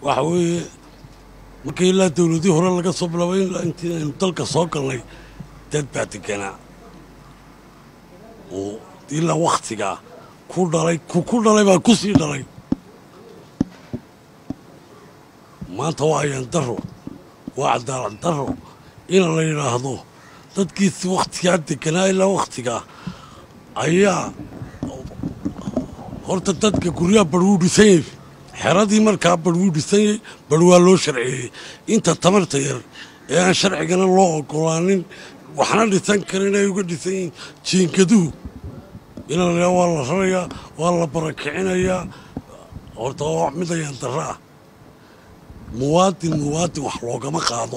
waxa weeye markii ilaa dowladii hore laga soo bilaabay ilaa intii aynu dalka soo galnay dad baa deganaa oo ilaa wakhtigaa ku dhalay ku ku dhalay baa ku sii dhalay maanta waa ayaan daro waa cadaalad daro in la yidhaahdo dadkiisi wakhtigaa deganaa ilaa wakhtigaa ayaa horta dadka guryaha bar wuu dhisan yahy xeradii markaa bar wuu dhisan yahy bar waa loo sharceeyey inta tamarta yar ee aan sharcigana loo ogolaanin waxna dhisan karin ay uga dhisan yihiin jiinkaduhu ina la waa la rarayaa waa la barakicinayaa horta waa wax mid ayaan darro ah muwaadin muwaadin wax loogama qaado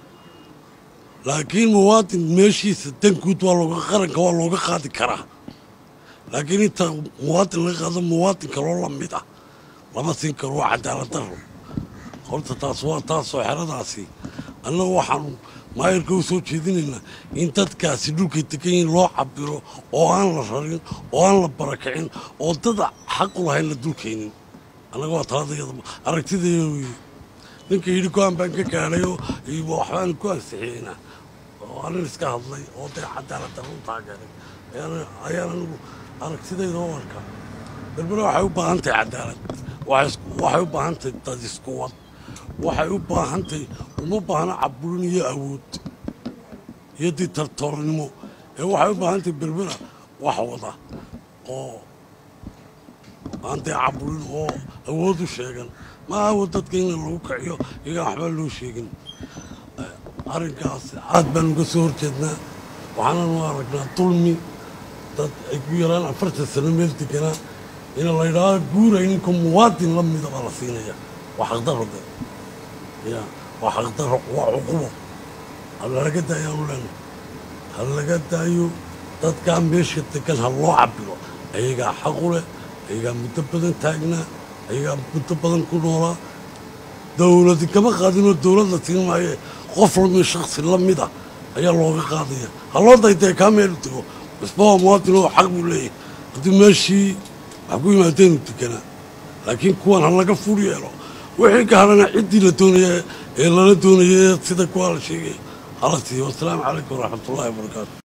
laakiin muwaadin meeshiisa danguud waa looga qaranka waa looga qaadi karaa laakiin inta muwaadin laga qaado muwaadin kaloo la mid ah lama siin karo waa cadaalad daro horta taas waa taasoo xeradaasi annaga waxaanu maayarka u soo jeedinaynaa in dadkaasi dhulkay degan yihiin loo cabiro oo aan la rarin oo aan la barakicin oo dad xaq u lahayn la dulkaynin annaga waa taladayada aragtidaya weye ninka yidhi go-aan baan ka gaadhayoo waxbaan ku ansixiyeyna oo anin iska hadlay oo dee cadaalad darro u taageeray ayaan anigu aragtidayda u arkaa berbera waxay u baahan tahay cadaalad waxay u baahan tahay dad isku wad waxay u baahan tahay uma baahna caburin iyo awood iyo ditartoornimo ee waxay u baahan tahay berbera wax wada oo aan dee caburin oo awood u sheegan ma awo dadka in lagu kiciyo iyagaan waxbaa loo sheegin arrinkaas aad baan uga soo horjeednaa waxaananu aragnaa dulmi dad ay ku yaraan afartan sano meel deganaa ina la yidhaahdo guuray ninka muwaadin la mida baa la siinaya waa xaqdaro de ya waa xaqdaro waa cuqubo halalaga daayaanu leenahay ha laga daayo dadkaa meesha degan ha loo cabiro ayagaa xaqu leh ayagaa muddo badan taagnaa ayagaa muddo badan ku noolaa dowladi kama qaadinoo dowlad la siin maaye qof lami shaksi la mid ah ayaa looga qaadaya ha loo daytee kaa meelu tego isba waa muwaadin oo xaq buu leeyahay haddii meeshii wax ku yimaadeenu deganaa laakiin kuwan ha laga fur yeelo wixii ka hadhana ciddii la doonaya ee lala doonaya sida kuwaa la sheegay hala siiyo wasalaamu calaykum waraxmatullahi wabarakaatu